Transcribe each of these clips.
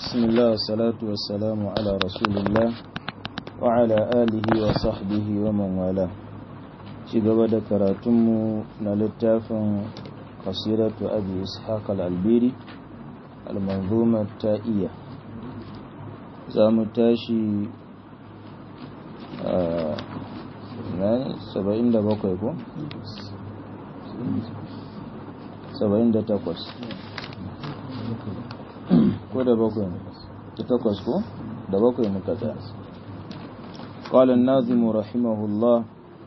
بسم الله والصلاة والسلام على رسول الله وعلى آله وصحبه ومن والاه شغب ذكراتم نلتاف قصيرة أبي إسحاق الألبيري المنظومة التائية زامتاشي آه سبعين دبقوا يكون saba'in da takwas ko da bakwai da takwas ko da bakwai muka tsaya قال الناظم رحمه الله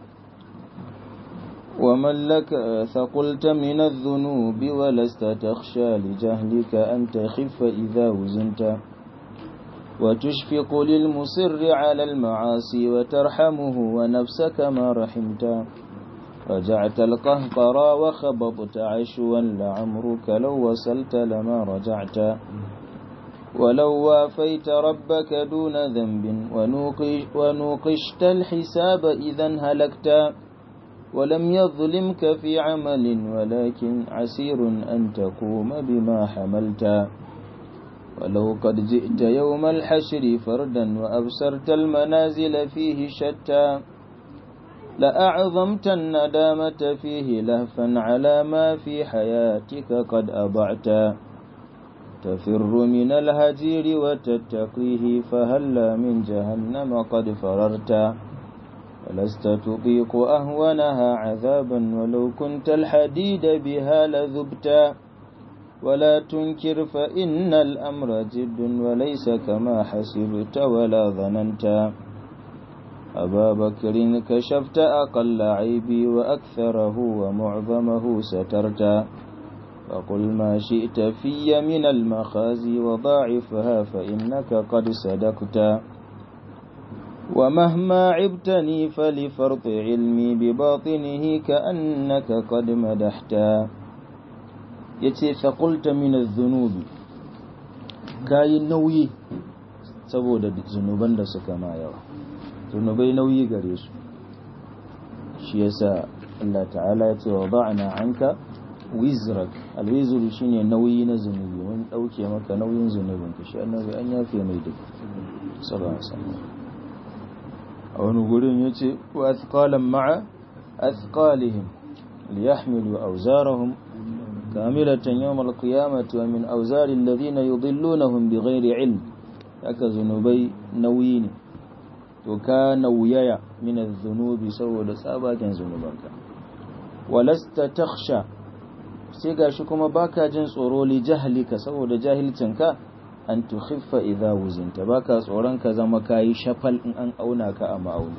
ومن لك ثقلت من الذنوب ولست تخشى لجهلك أن تخف إذا وزنت وتشفق للمصر على المعاصي وترحمه ونفسك ما رحمت رجعت القهقرى وخبطت عشوا لعمرك لو وصلت لما رجعت ولو وافيت ربك دون ذنب ونوقشت الحساب إذا هلكت ولم يظلمك في عمل ولكن عسير أن تقوم بما حملت ولو قد جئت يوم الحشر فردا وأبصرت المنازل فيه شتى لأعظمت الندامة فيه لهفا على ما في حياتك قد أضعت تفر من الهجير وتتقيه فهلا من جهنم قد فررت ولست تطيق أهونها عذابا ولو كنت الحديد بها لذبت ولا تنكر فإن الأمر جد وليس كما حسبت ولا ظننت أبا بكر كشفت أقل عيبي وأكثره ومعظمه سترت فقل ما شئت في من المخازي وضاعفها فإنك قد صدقت ومهما عبتني فلفرط علمي بباطنه كأنك قد مدحت يتي فقلت من الذنوب كاي نوي saboda zunuban da suka ma yawa zunubai nauyi gare su shi yasa Allah ta'ala ya ce wa ba'ana anka wizrak alwizru shine nauyi na zunubi mun dauke maka nauyin zunubin ka shi annabi an yafe mai duk sallallahu alaihi wasallam a wani gurin yace wa athqalan ma'a athqalihim liyahmilu awzarahum kamilatan yawm al-qiyamati wa min awzari alladhina yudillunahum bighairi ilm haka zunubai nauyi ne to ka nauyaya min zunubi saboda tsabagen zunubanka walasta takhsha sai gashi kuma baka jin tsoro li jahlika saboda jahilcinka an tukhiffa idza wuzinta baka tsoron ka zama kayi shafal in an auna ka a ma'auni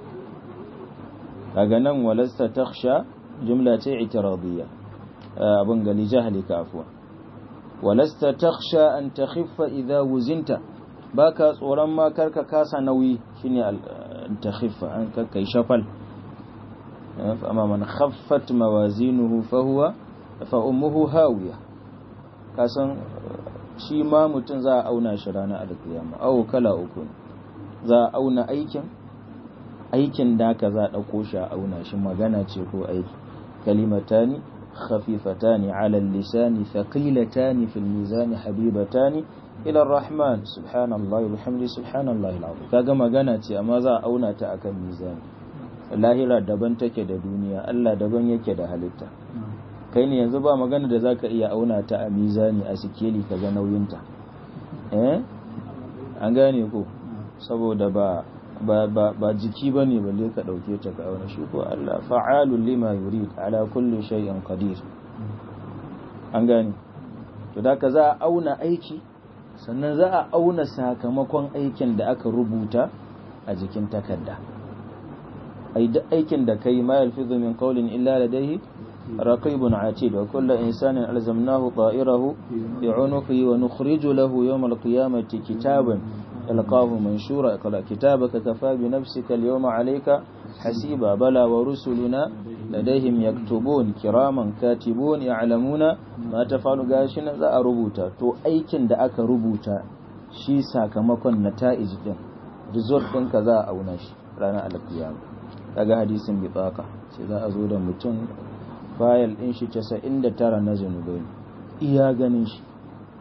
kaga nan walasta takhsha jumla ce itiradiyya abin ga li jahlika afwa walasta takhsha an takhiffa idza wuzinta baka tsoron ma karka kasa nauyi shine takhiffa an kai shafal amma man khaffat mawazinuhu fa huwa fa ummuhu hawiya kasan shi ma mutun za a auna shi ranar alkiyama awo kala uku za a auna aikin aikin da ka za a dauko shi a auna shi magana ce ko aiki kalimatani خفيفتان على اللسان ثقيلتان في الميزان حبيبتان ila rahman subhanallah bihamdi subhanallah alazim kaga magana ce amma za a auna ta akan mizani lahira daban take da duniya Allah daban yake da halitta kai ne yanzu ba magana da zaka iya auna ta a mizani a sikeli kaga nauyinta eh an gane ko saboda ba ba ba, ba jiki bane balle ka dauke ta ka auna shi ko Allah fa'alul lima yurid ala kulli shay'in qadir an gane to da ka za a auna aiki sannan za a auna sakamakon aikin da aka rubuta a jikin takarda ai duk aikin da kai ma yalfizu min qawlin illa ladayhi raqibun atid wa kullu insanin alzamnahu ta'irahu bi 'unuqihi wa nukhriju lahu yawm al-qiyamati kitaban yalqahu manshura iqra kitabaka kafa bi nafsika al-yawma 'alayka hasiba bala wa rusuluna ladaihim yaktubun kiraman katibun ya'lamuna ma tafalu gashin za a rubuta to aikin da aka rubuta shi sakamakon nata'ij din result din ka za a auna shi ranar alkiyama daga hadisin bitaka sai za a zo da mutum fayil din shi 99 na zanubai iya ganin shi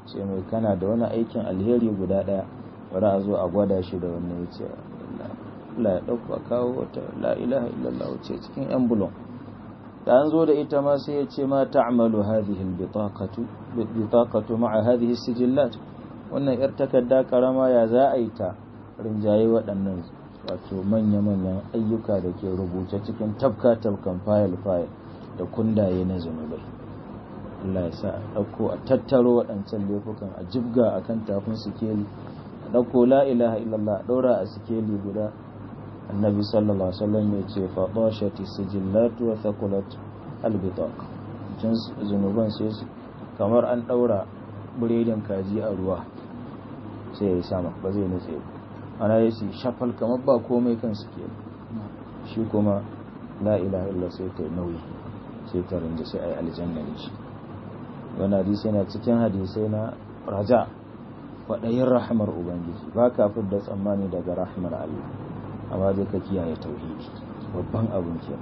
ce mai kana da wani aikin alheri guda ɗaya bari a zo a gwada shi da wannan ya ce Allah ya ɗauka kawo wata la ilaha illallah wace cikin envelope da an zo da ita ma sai ya ce ma ta'malu hadhihi al-bitaqatu bitaqatu ma'a hadhihi sijillat wannan yar takarda karama ya za a yi ta rinjaye waɗannan wato manya-manyan ayyuka da ke rubuce cikin tafka tafkan fayil fayil da kundaye na zunubai Allah ya sa a ɗauko a tattaro waɗancan laifukan a jibga a kan tafin sikeli a ɗauko la ilaha illallah ɗaura a sikeli guda annabi sallallahu alaihi wasallam ya ce faɗashati sijillatu wa thaqulat albitaq cin zunuban sai su kamar an ɗaura biredin kaji a ruwa sai ya yi sama ba zai nutse ana yi su shafal kamar ba komai kan sikeli shi kuma la ilaha illallah sai ta nauyi sai ta rinda sai a yi aljanna ne shi wani hadisi yana cikin hadisai na raja kwaɗayin rahamar ubangiji ba ka da tsammani daga rahamar allah amma zai ka kiyaye tauhidi babban abin ke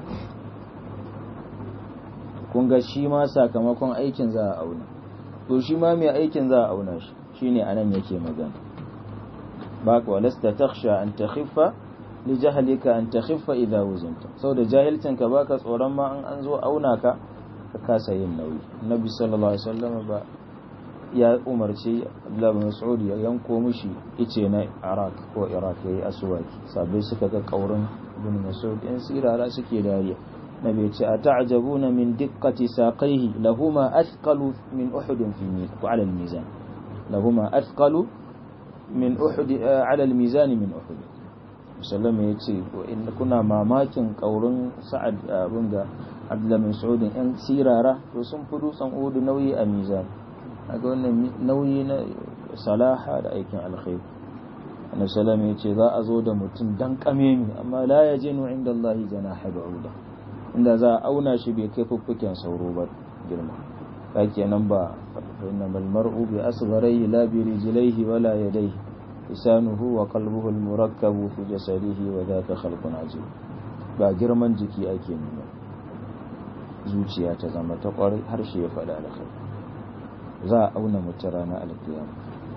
kun ga shi ma sakamakon aikin za a auna to shi ma mai aikin za a auna shi shine anan yake magana ba ka walasta taksha an takhiffa li jahalika an takhiffa idza wuzinta saboda jahilcin ka baka tsoron ma an an zo auna ka ka kasa yin nauyi nabi sallallahu alaihi wasallam ba ya umarci Abdullah bin Mas'ud ya yanko mishi ice na Iraq ko Iraq yayi aswaki sabai suka ga kaurin bin Mas'ud in sirara suke dariya nabi ya ce ata'jabuna min diqqati saqaihi lahuma athqalu min Uhud fi ala al-mizan lahuma athqalu min Uhud ala al-mizan min Uhud sallama ya ce in kuna mamakin kaurin sa'ad abin da abdullahi mas'udin yan sirara to sun fi dutsen udu nauyi a mizan a ga wannan nauyi na salaha da aikin alkhair annabi sallama ya ce za a zo da mutum dan kamemi amma la ya je nu inda Allah janaha ba'uda inda za a auna shi bai kai fuffuken sauro ba girma kake nan ba innamal mar'u bi asgharihi la bi rijlaihi wala yadayhi لسانه وقلبه المركب في جسده وذاك خلق عجيب ba girman jiki ake nuna zuciya ta zama ta kwarai harshe ya faɗa alkhair za a auna mutu rana alkiyama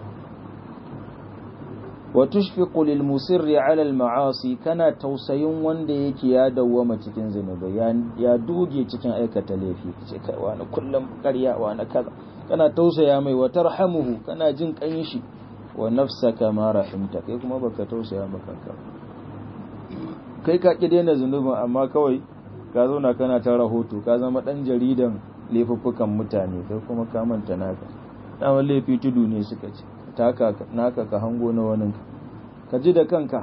wa tushfiqu lil musirri ala al ma'asi kana tausayin wanda yake ya dawwama cikin zunubai ya duge cikin aikata laifi ce kai wani kullum ƙarya wani kaza kana tausaya mai wa tarhamuhu kana jin kanshi wa nafsaka ma rahimta kai kuma baka tausaya ba kanka kai ka ki daina zunubin amma kawai ka zauna kana ta rahoto ka zama dan jaridan laifuffukan mutane kai kuma ka manta naka dama laifi tudu ne suka ce taka naka ka hango na wani ka ji da kanka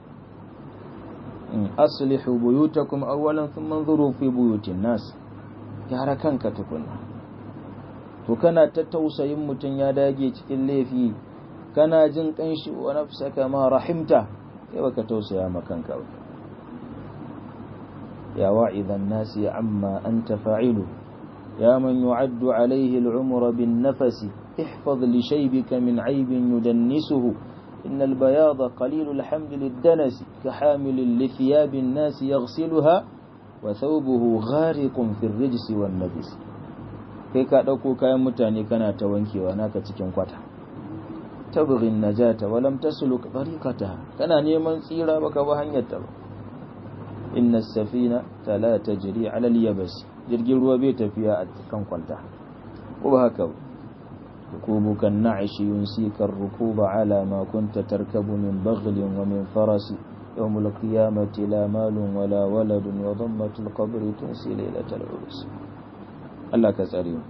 aslihu buyutakum awwalan thumma anzuru fi buyutin nas gyara kanka tukunna to kana ta tausayin mutum ya dage cikin laifi kana jin kanshi wa nafsaka ma rahimta kai baka tausaya ma kanka ba ya wa'idan nasi amma anta fa'ilu ya man yu'addu alayhi al'umr bin nafasi ihfaz li shaybika min 'aybin yudannisuhu إن البياض قليل الحمد للدنس كحامل لثياب الناس يغسلها وثوبه غارق في الرجس والنجس kai ka ɗauko kayan mutane kana ta wankewa naka cikin kwata tabghi najata wa lam tasluk tariqataha kana neman tsira baka ba hanyar ta ba inna safina la tajri ala al-yabas jirgin ruwa bai tafiya a kan kwalta ko ba haka ركوبك النعش ينسيك الركوب على ما كنت تركب من بغل ومن فرس يوم القيامة لا مال ولا ولد وضمة القبر تنسي ليلة العرس الله كسريم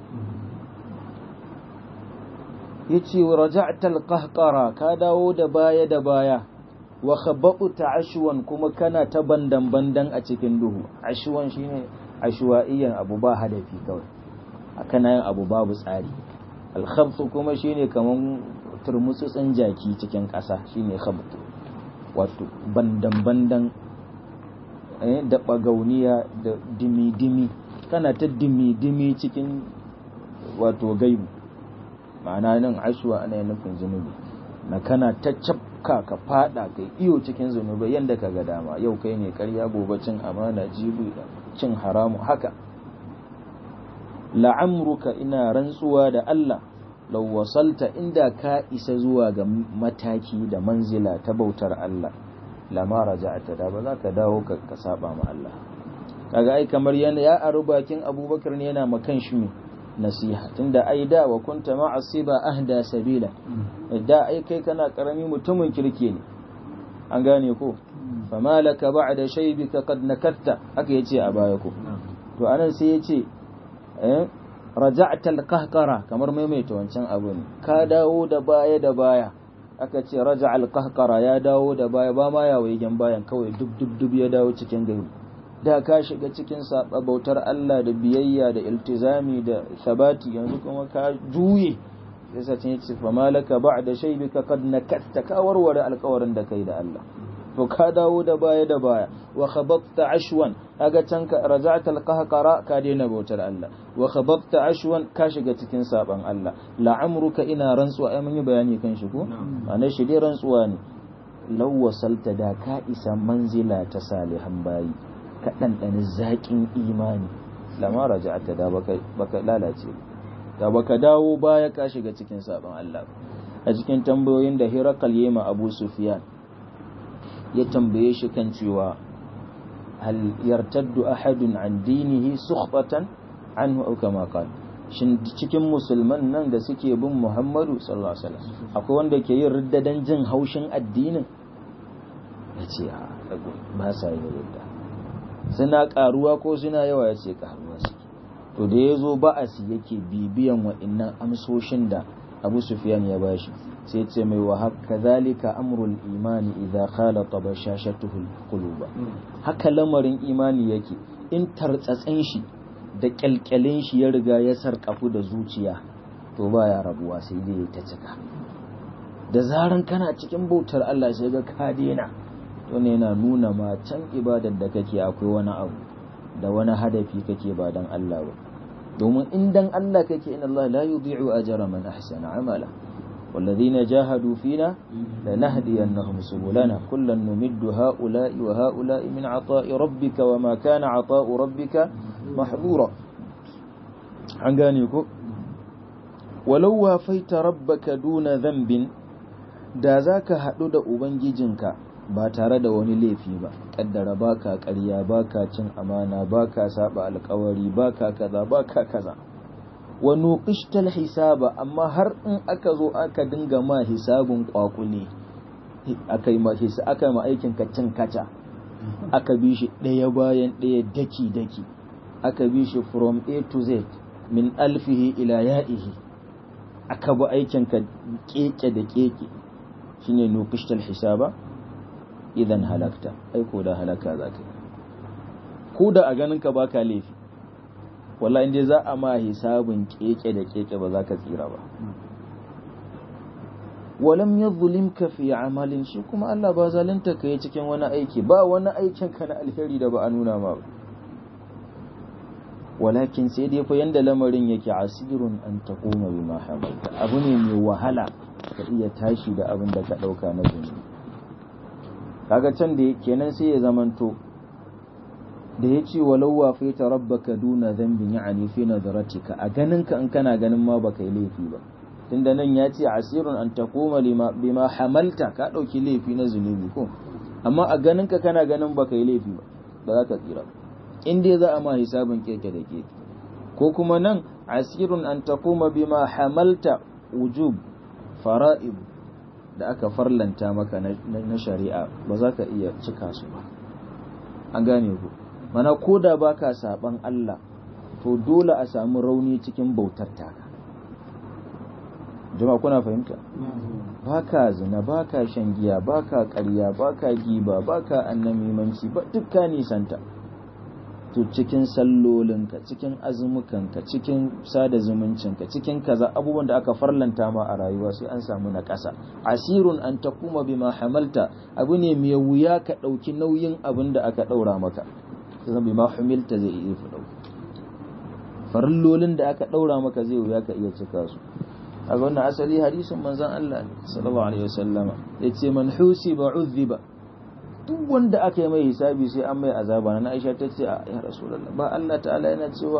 yace raja'tal qahqara ka dawo da baya da baya wa khabata ashwan kuma kana ta bandan bandan a cikin duhu ashwan shine ashwaiyan abu ba hadafi kawai kana yin abu babu tsari alkhabtu kuma shine kaman turmutsutsun jaki cikin ƙasa shine khabtu wato bandan bandan eh da bagauniya da dimi dimi kana ta dimi dimi cikin wato gaibu ma'ana nan ashwa ana nufin zunubi na kana ta cafka ka fada kai iyo cikin zunubi yanda ka ga dama yau kai ne karya gobe cin amana jibi cin haramu haka la'amruka ina rantsuwa da Allah law wasalta inda ka isa zuwa ga mataki da manzila ta bautar Allah lama raja'ata da ba za ka dawo ka ka saba ma Allah kaga ai kamar yana ya aru bakin Abubakar ne yana makan shi nasiha tunda ai da wa kunta ma'asiba ahda sabila da ai kai kana karami mutumin kirki ne an gane ko fama laka ba'da shaybika qad nakatta haka yace a baya ko to anan sai yace eh raja'ta al-qahqara kamar maimaita wancan abu ne ka dawo da baya da baya aka ce raja al-qahqara ya dawo da baya ba ma ya waigen bayan kawai duk duk duk ya dawo cikin gari da ka shiga cikin saba bautar Allah da biyayya da iltizami da sabati yanzu kuma ka juye yasa cin yace fa malaka ba'da shaybika qad nakatta ka warware alƙawarin da kai da Allah to ka dawo da baya da baya wa khabatta ashwan kaga can ka raja'ta alqahqara ka daina bautar Allah wa khabatta ashwan ka shiga cikin saban Allah la'amruka ina rantsuwa ai mun yi bayani kan shi ko ana shi dai rantsuwa ne law wasalta da ka isa manzila ta salihan bayi ka ɗanɗani zaƙin imani lama raja'ata da baka lalace da baka dawo baya ka shiga cikin sabon Allah a cikin tambayoyin da Hirakal yema Abu Sufyan ya tambaye shi kan cewa hal yartaddu ahadun an dinihi sukhbatan anhu aw kama qala shin cikin musulman nan da suke bin Muhammadu sallallahu alaihi wasallam akwai wanda ke yin riddadan jin haushin addinin yace a ba sa yin ridda suna karuwa ko suna yawa ya ce karuwa suke to da ya zo ba'asi yake bibiyan wa'innan amsoshin da abu sufiyan ya bashi sai ce mai wa haka zalika amrul imani idza khalata bashashatuhu quluba haka lamarin imani yake in tartsatsen shi da kyalkyalin shi ya riga ya sarkafu da zuciya to baya rabuwa sai dai ta cika da zaran kana cikin bautar Allah sai ga ka daina wani yana nuna ma can ibadar da kake akwai wani abu da wani hadafi kake ba dan Allah ba domin in dan Allah kake in Allah la yudhi'u ajra man ahsana amala والذين جاهدوا فينا لنهدينهم سبلنا كلا نمد هؤلاء وهؤلاء من عطاء ربك وما كان عطاء ربك محظورا عن غانيكو ولو وافيت ربك دون ذنب da za ka haɗu da Ubangijinka ba tare da wani laifi ba kaddara baka ƙarya baka cin amana baka saba alƙawari baka kaza baka kaza wa nuqishtal hisaba amma har in aka zo aka dinga ma hisabun kwakule aka yi ma aka ma aikin ka cin kaca aka bi shi ɗaya bayan ɗaya daki daki aka bi shi from A to Z min alfihi ila ya'ihi aka bi aikin ka keke da keke shine nuqishtal hisaba idan halakta ai ko da halaka za ka ko da a ganin ka baka laifi wala inda za a ma hisabin keke da keke ba za ka tsira ba walam yadhlimka fi amalin shi kuma Allah ba zalunta kai cikin wani aiki ba wani aikin ka na alheri da ba a nuna ma ba walakin sai dai fa yanda lamarin yake asirun an taquma bima hamalta abu ne mai wahala ka iya tashi da abin da ka dauka na zunubi kaga can da kenan sai ya zamanto da ya ce walau wa ta rabbaka duna zambin ya'ani fi nazaratika a ganin ka in kana ganin ma baka yi laifi ba tunda nan ya ce asirun an taquma bima hamalta ka dauki laifi na zunubi ko amma a ganin ka kana ganin baka yi laifi ba ba za ka tsira in dai za a ma hisabin keke da keke ko kuma nan asirun an taquma bima hamalta wujub fara'id da aka farlanta maka na shari'a ba za ka iya cika su ba an gane ku mana ko da ba ka saɓan Allah to dole a samu rauni cikin bautar taka jama kuna fahimta ba ka zina ba ka shan giya ba ka ƙarya ba ka giba ba ka annamimanci ba dukka nisanta to cikin sallolinka cikin azumukanka cikin sada zumuncinka cikin kaza abubuwan da aka farlanta ma a rayuwa sai an samu na ƙasa asirun an takuma bima hamalta abu ne mai wuya ka ɗauki nauyin abin da aka ɗaura maka sai bima humilta zai iya fi ɗauki farillolin da aka ɗaura maka zai wuya ka iya cika su a wannan asali hadisin manzon Allah sallallahu alaihi wasallama yace man husiba udhiba duk wanda aka yi mai hisabi sai an mai azaba na Aisha ta ce ya Rasulullah ba Allah ta'ala yana cewa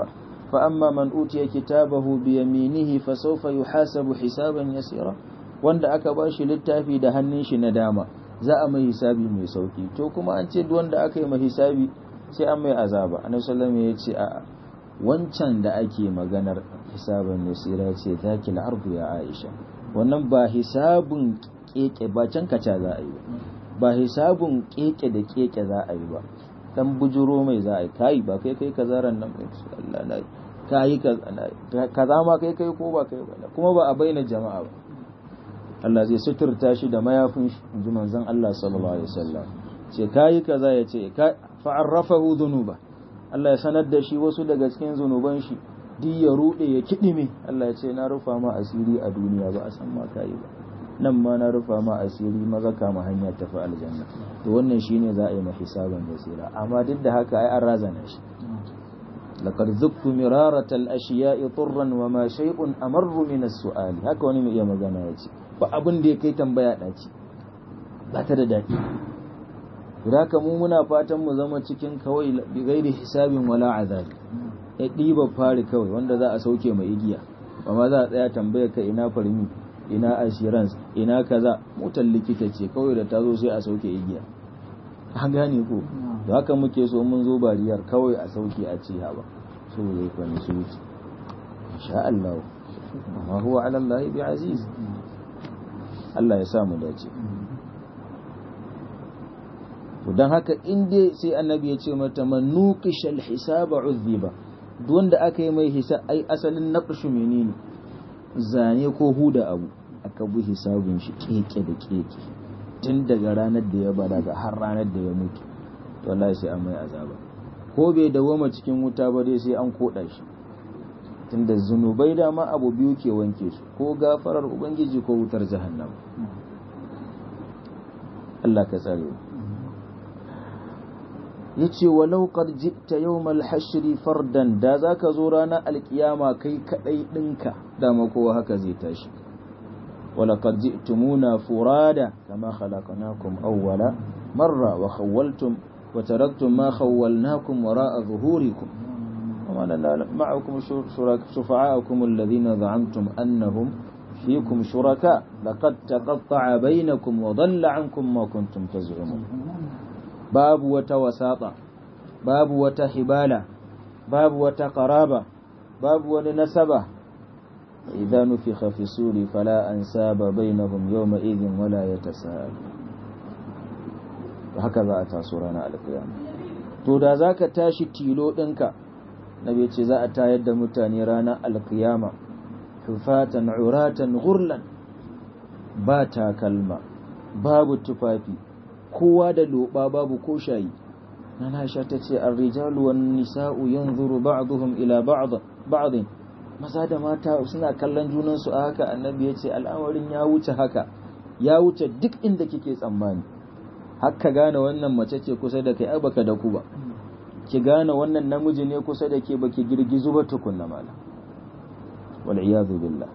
fa amma man utiya kitabahu bi yaminihi fa sawfa yuhasabu hisaban yasira wanda aka ba shi littafi da hannun shi na dama za a mai hisabi mai sauki to kuma an ce duk wanda aka yi mai hisabi sai an mai azaba annabi sallallahu alaihi wasallam ya ce a'a wancan da ake maganar hisaban yasira ce zakil ardu ya aisha wannan ba hisabun keke ba can kaca za a yi ba ba hisabun keke da keke za a yi ba dan bujuro mai za a yi kai ba kai kai kazaran nan Allah na kai kaza ma kai kai ko ba kai ba kuma ba a bayyana jama'a ba Allah zai suturta shi da mayafin shi inji manzon Allah sallallahu alaihi wasallam ce kai kaza ya ce fa'arrafahu dhunuba Allah ya sanar da shi wasu daga cikin zunuban shi duk ya rude ya kidime Allah ya ce na rufa ma asiri a duniya ba a san ma kai ba nan ma na rufa ma asiri maza kama hanya tafi aljanna to wannan shine za a yi mahisaban basira amma duk da haka ai an razana shi laqad zuktu mirarata al-ashiya'i turran wa ma shay'un amarru min as-su'al haka wani mai iya magana yace ba abin da ya kai tambaya daci ba ta da dadi haka mu muna fatan mu zama cikin kawai bi gairi hisabin wala azabi ya diba fari kawai wanda za a sauke mai igiya ba ma za a tsaya tambaya ka ina farmi ina assurance ina kaza motar likita ce kawai da ta zo sai a sauke igiya an gane ko da haka muke so mun zo bariyar kawai a sauke a ci ba so zai kwani su wuce insha Allah amma huwa ala Allah bi aziz Allah ya sa mu dace to dan haka in dai sai annabi ya ce mata manukishal hisaba uzziba duk wanda aka yi mai hisab ai asalin naqshu menene zane ko huda abu aka bi hisabin shi keke da keke tun daga ranar da ya balaga har ranar da ya mutu to wallahi sai an mai azaba ko bai dawoma cikin wuta ba dai sai an koda shi tunda zunubai dama abu biyu ke wanke su ko gafarar ubangiji ko wutar jahannam Allah ka tsare yace walau qad ji'ta yawmal hashri fardan da zaka zo ranar alkiyama kai kadai dinka dama kowa haka zai tashi ولقد جئتمونا فرادا كما خلقناكم أول مرة وخولتم وتركتم ما خولناكم وراء ظهوركم وما لنا معكم شفعاءكم الذين زعمتم أنهم فيكم شركاء لقد تقطع بينكم وضل عنكم ما كنتم تزعمون باب وتوساطة باب وتحبالة باب وتقرابة باب ونسبة إذا نفخ في السور فلا أنساب بينهم يومئذ ولا يتساءل هكذا أتى سورنا القيامة to da zaka tashi tilo ɗinka nabi ce za a tayar da mutane ranar alkiyama hufatan uratan gurlan ba takalma babu tufafi kowa da loba babu ko shayi nana sha ta ce ar-rijalu wan nisa'u yanzuru ba'dhum ila ba'd ba'd maza da mata suna kallon junansu a haka annabi ya ce al'amarin ya wuce haka ya wuce duk inda kike tsammani haka gane wannan mace ce kusa da kai ai baka da ku ba ki gane wannan namiji ne kusa da ke baki girgizu ba tukunna mala wal iyadu billah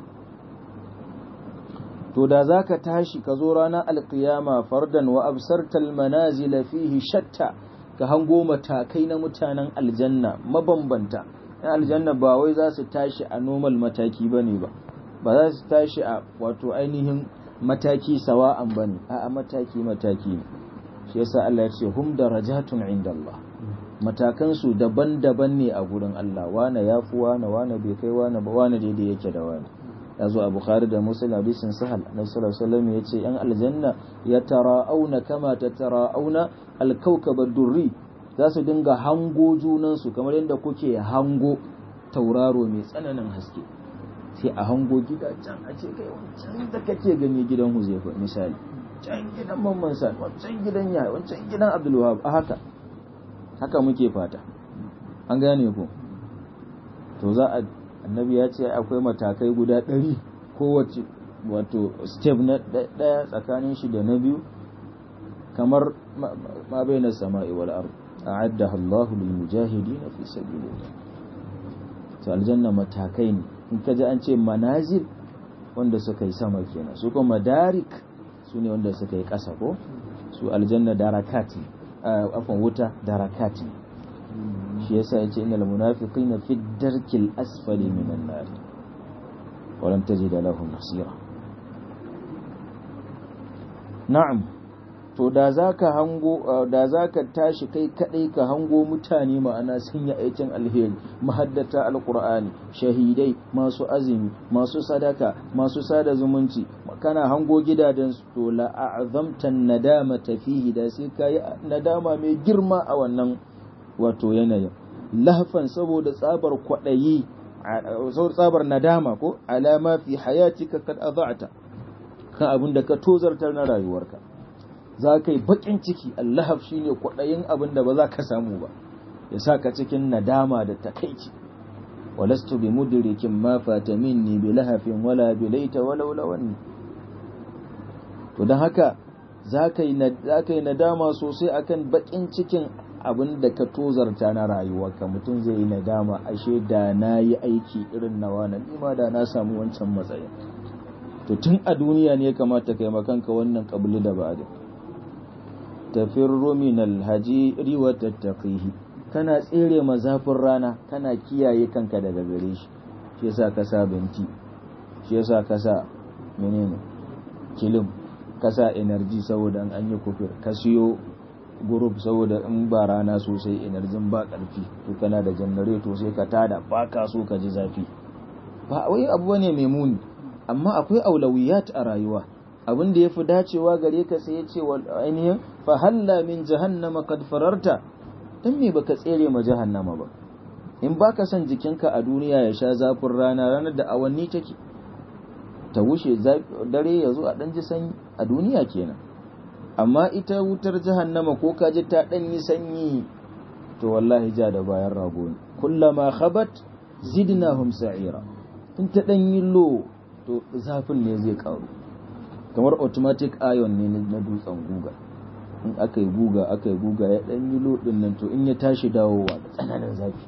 to da zaka tashi ka zo ranar alqiyama fardan wa absartal manazila fihi shatta ka hango matakai na mutanen aljanna mabambanta yan aljanna ba wai za su tashi a normal mataki ba ne ba ba za su tashi a wato ainihin mataki sawa'an ba ne a mataki mataki ne shi yasa Allah ya ce hum darajatun inda Allah matakansu daban-daban ne a gurin Allah wane ya fi wane wane bai kai wane ba wane daidai yake da wane ya zo a bukhari da muslim hadisin sahal na sallallahu alaihi ya ce yan aljanna ya tara'auna kama ta tara'auna alkaukabar durri za su dinga hango junansu kamar yadda kuke hango tauraro mai tsananin haske sai a hango gida can a ce kai wancan da kake gani gidan huzaifa misali can gidan mamman sa wancan gidan ya wancan gidan abdulwahab a haka haka muke fata an gane ku to za a annabi ya ce akwai matakai guda ɗari kowace wato step na ɗaya tsakanin shi da na biyu kamar ma bai na sama'i wal ardh أعدها الله للمجاهدين في سبيل الله aljanna matakai ne in ka ji an ce manazil wanda suka yi sama kenan su kuma madarik su ne wanda suka yi ƙasa ko su aljanna darakat ne afon wuta darakat ne shi yasa yace innal munafiqina fi darkil asfali minan nar wa lam tajid lahum nasira na'am to da zaka hango da zaka tashi kai kadai ka hango mutane ma'ana sun yi aikin alheri mahaddata alqur'ani shahidai masu azumi masu sadaka masu sada zumunci kana hango gidajen su to la a'zamtan nadama fihi da sai kai nadama mai girma a wannan wato yanayin lahfan saboda tsabar kwadayi tsabar nadama ko alama fi hayatika kad adha'ta kan abin da ka tozartar na rayuwarka za ka yi bakin ciki allahaf shi ne kwaɗayin abin da ba za ka samu ba ya sa ka cikin nadama da takaici walastu bi mudrikin ma fata minni bi lahafin wala bi laita walau lawanni to don haka za ka yi nadama sosai akan bakin cikin abin da ka tozarta na rayuwarka mutum zai yi nadama ashe da na yi aiki irin nawa na nima da na samu wancan matsayin to tun a duniya ne kamata kai makanka wannan kabli da ba'da tafirru min alhajiri wa tattaqihi kana tsere mazafin rana kana kiyaye kanka daga gare shi shi yasa ka sa binti shi yasa ka sa menene kilim ka sa energy saboda an an yi kufir ka siyo group saboda in ba rana sosai energy ba karfi to kana da generator sai ka tada ba ka so ka ji zafi ba wai abu ne mai muni amma akwai aulawiyat a rayuwa abin da ya fi dacewa gare ka sai ya ce wa ainihin fahalla min jahannama kad fararta dan me baka tsere ma jahannama ba in baka son jikinka a duniya ya sha zafin rana ranar da awanni take ta wuce dare ya zo a dan ji sanyi a duniya kenan amma ita wutar jahannama ko ka ji ta dan yi sanyi to wallahi ja da bayan rago ne kullama khabat zidnahum sa'ira in ta dan yi lo to zafin ne zai karu kamar automatic iron ne na dutsen guga in aka yi guga aka yi guga ya dan yi lodin nan to in ya tashi dawowa da tsananin zafi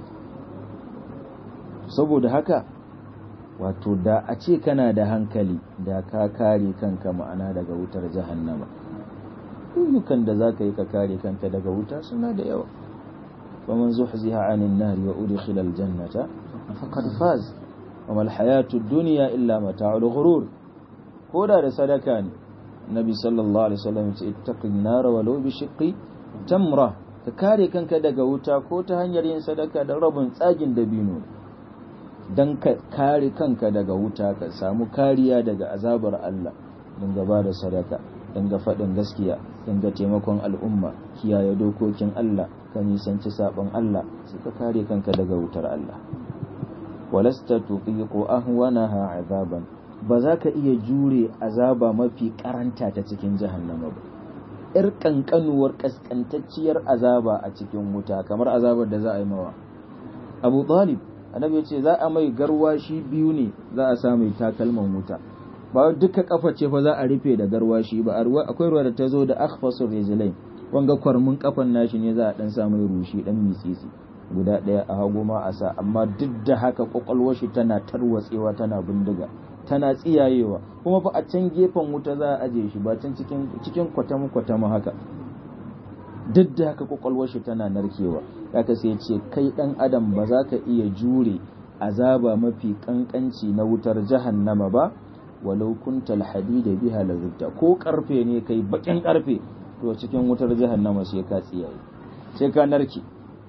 saboda haka wato da a ce kana da hankali da ka kare kanka ma'ana daga wutar jahannama ayyukan da za ka yi ka kare kanka daga wuta suna da yawa faman zuhziha anin nari wa udkhila aljannata faqad faz wa mal hayatud dunya illa mata'ul ghurur koda da sadaka ne nabi sallallahu alaihi wasallam ce ittaqin nar walau bi shiqqi tamra ka kare kanka daga wuta ko ta hanyar yin sadaka da rabin tsagin dabino dan ka kare kanka daga wuta ka samu kariya daga azabar Allah don gaba da sadaka don ga faɗin gaskiya don ga taimakon al'umma kiyaye dokokin Allah ka nisanci sabon Allah sai ka kare kanka daga wutar Allah walasta tuqiqu ahwanaha azaban ba za ka iya jure azaba mafi karanta ta cikin jahannama ba ‘yar ƙanƙanuwar ƙasƙantacciyar azaba a cikin wuta kamar azabar da za a yi mawa abu talib annabi ya ce za a mai garwashi biyu ne za a sa mai takalman wuta ba duka kafa ce fa za a rufe da garwashi ba akwai ruwa da ta zo da akhfasur rijlain wanga kwarmin kafan nashi ne za a dan sa mai rushi dan mitsitsi guda ɗaya a hagu ma a sa amma duk da haka kwakwalwar shi tana tarwatsewa tana bindiga tana tsiyayewa kuma fa a can gefen wuta za a aje shi ba can cikin cikin kwatam kwatam haka duk da haka kwakwalwar shi tana narkewa haka sai ce kai dan adam ba za ka iya jure azaba mafi kankanci na wutar jahannama ba walau kunta alhadida biha lazubta ko karfe ne kai bakin karfe to cikin wutar jahannama sai ka tsiyaye sai ka narke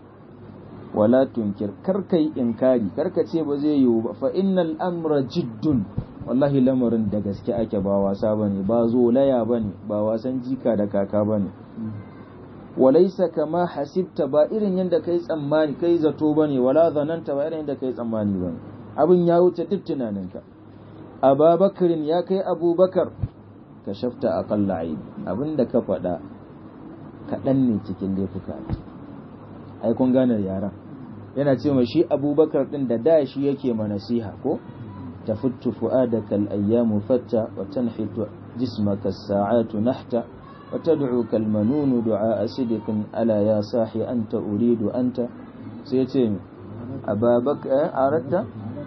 wala tunkir kar kai inkari kar ka ce ba zai yiwu ba fa innal amra jiddun wallahi lamarin da gaske ake ba wasa bane ba zolaya bane ba wasan jika da kaka bane walaisa kama hasibta ba irin yadda kai tsammani kai zato bane wala zananta ba irin yadda kai tsammani bane abin ya wuce duk tunaninka ababakarin ya kai abubakar ka shafta aqalla aibi abinda ka faɗa kaɗan ne cikin laifuka ai kun gane yaran yana ce ma shi abubakar din da da shi yake ma nasiha ko tafuttu fu'adaka al-ayyamu fatta wa tanhitu jismaka as-sa'atu nahta wa tad'uka al-manun du'a sidqin ala ya sahi anta uridu anta sai ce ababaka aratta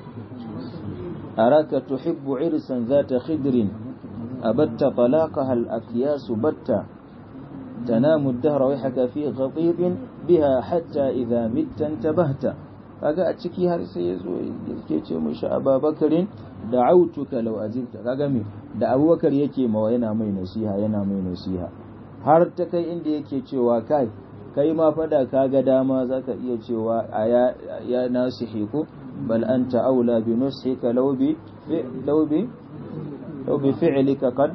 araka tuhibbu irsan zata khidrin abatta talaqaha al-aqyas batta تنام الدهر ويحك في غطيط بها حتى إذا مت انتبهت kaga a ciki har sai ya zo yake ce mu sha ababakarin da autuka law azibta kaga me da abubakar yake mawa yana mai nasiha yana mai nasiha har ta kai inda yake cewa kai kai ma fada kaga dama zaka iya cewa a ya, ya nasihi ko bal anta aula bi nusika law bi law bi law bi fi'lika qad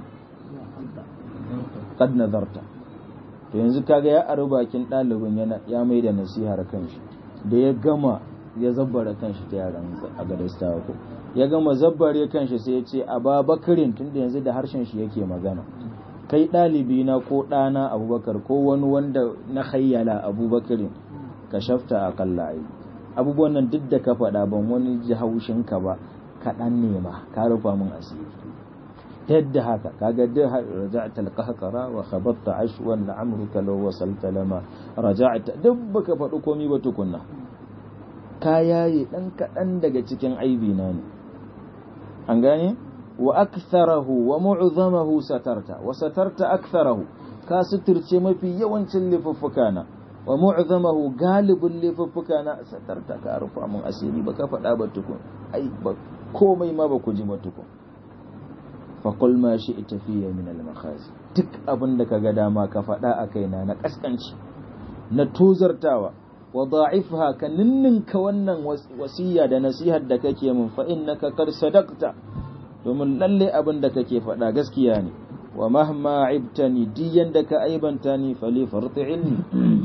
qad nadarta to yanzu kaga ya aru bakin ɗalibin yana ya mai da nasihar kanshi da ya gama ya zabbara kanshi ta yaran a gadastawa ko ya gama zabbare kanshi sai ya ce ababakarin tunda yanzu da harshen shi yake magana kai ɗalibi na ko ɗana abubakar ko wani wanda na hayyala abubakarin ka shafta a kalla ai abubuwan nan duk da ka faɗa ban wani ji haushin ka ba kaɗan ne ma ka rufa min asiri yadda haka kaga duk raja'ta al-qahqara wa khabatta ashwan la'amruka law wasalta lama raja'ta duk baka faɗi komai ba tukunna ka yaye dan kaɗan daga cikin aibi na ne an gane wa aktharahu wa mu'zamahu satarta wa satarta aktharahu ka suturce mafi yawancin lifuffukana wa mu'zamahu galibin lifuffukana satarta ka rufa mun asiri baka faɗa ba tukun ai ba komai ma ba ku ji ba tukun faƙul ma shi ita fiye min al-makhazi duk abin da ka ga dama ka faɗa a kaina na ƙasƙanci na tozartawa wa da'ifha ka ninninka wannan wasiya da nasihar da kake min fa innaka qad sadaqta domin lalle abin da kake faɗa gaskiya ne wa mahma ibtani diyan da ka aibanta ni fali farti ilmi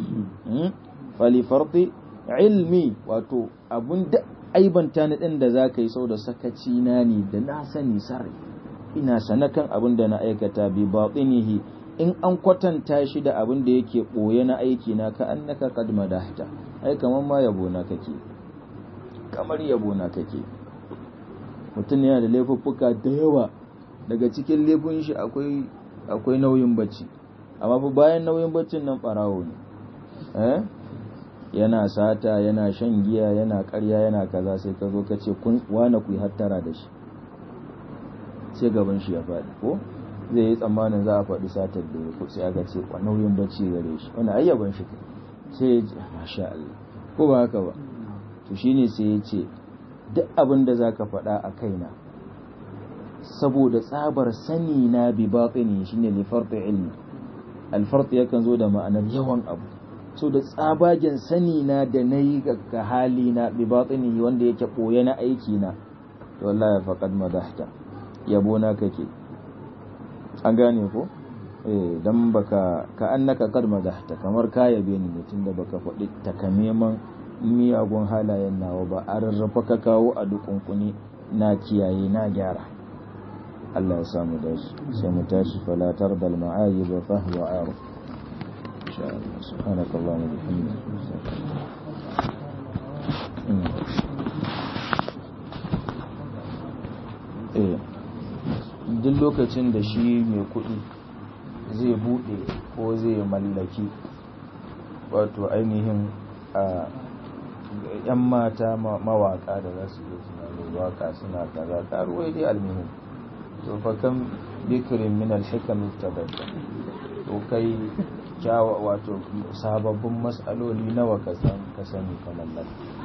fali farti ilmi wato abun da aibanta ni din da zaka yi sau da sakaci na ne da na sani sarai ina sanakan abin da na aikata bi batinihi in an kwatanta shi da abin da yake ɓoye na aiki na ka annaka qad madahta ai kamar ma yabo na kake kamar yabo na kake mutum yana da laifuffuka da yawa daga cikin laifin shi akwai akwai nauyin bacci amma fa bayan nauyin baccin nan barawo ne eh yana sata yana shan giya yana ƙarya yana kaza sai ka zo ka ce kun wane ku yi hattara da shi sai gaban shi ya faɗi ko zai yi tsammanin za a faɗi satar da ya sai aka ce wa nauyin bacci gare shi wani ayyaban shi sai ya ce masha Allah ko ba haka ba to shine sai ya ce duk abin da zaka faɗa a kaina saboda tsabar sani na bi batini shine li farti ilmi al farti yakan zo da ma'anar yawan abu so da tsabagen sani na da nayi ga hali na bi batini wanda yake boye na aiki na to wallahi faqad madahta yabo na kake an gane ko eh dan baka ka annaka kad madahta kamar ka yabe ni ne tunda baka faɗi takameman miyagun halayen nawa ba a rarrafa ka kawo a dukunkuni na kiyaye na gyara Allah ya samu da shi sai mu tashi fala tardal ma'ayib fa huwa arif insha Allah subhanakallahumma wa bihamdika eh duk lokacin da shi mai kuɗi zai buɗe ko zai mallaki wato ainihin a yan mata mawaka da za su yi suna da waka suna kaza karuwai dai almihim to fa kan bikirin min alhikam tabadda to kai kyawa wato sababbin mas'aloli nawa ka sani ka mallaka